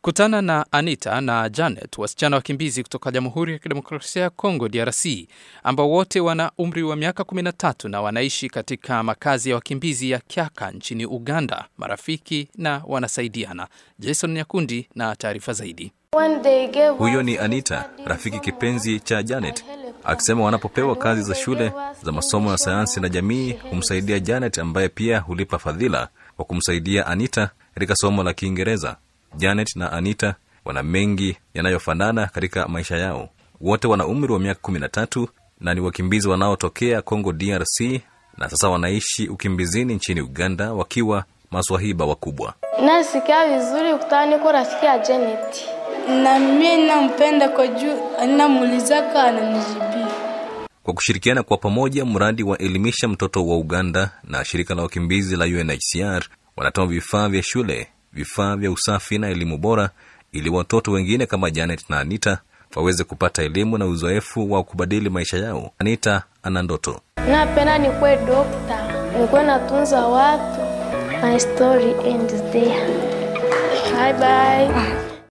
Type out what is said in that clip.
Kutana na Anita na Janet, wasichana wakimbizi kutoka Jamhuri ya Kidemokrasia ya Kongo, DRC, ambao wote wana umri wa miaka 13 na wanaishi katika makazi ya wakimbizi ya Kyaka nchini Uganda. Marafiki na wanasaidiana. Jason Nyakundi na taarifa zaidi. Huyo ni Anita, rafiki kipenzi cha Janet, akisema wanapopewa kazi za shule za masomo ya sayansi na jamii humsaidia Janet, ambaye pia hulipa fadhila kwa kumsaidia Anita katika somo la Kiingereza. Janet na Anita wana mengi yanayofanana katika maisha yao. Wote wana umri wa miaka kumi na tatu na ni wakimbizi wanaotokea Congo DRC, na sasa wanaishi ukimbizini nchini Uganda wakiwa maswahiba wakubwa. Nasikia vizuri kutana niko rafiki ya Janet. na mimi nampenda kwa juu anamuulizaka ananijibia. Kwa kushirikiana kwa pamoja, mradi wa elimisha mtoto wa Uganda na shirika la wakimbizi la UNHCR wanatoa vifaa vya shule, vifaa vya usafi na elimu bora, ili watoto wengine kama Janet na Anita waweze kupata elimu na uzoefu wa kubadili maisha yao. Anita ana ndoto Napenda nikuwe dokta, nikuwe natunza watu. My story ends there. Bye bye.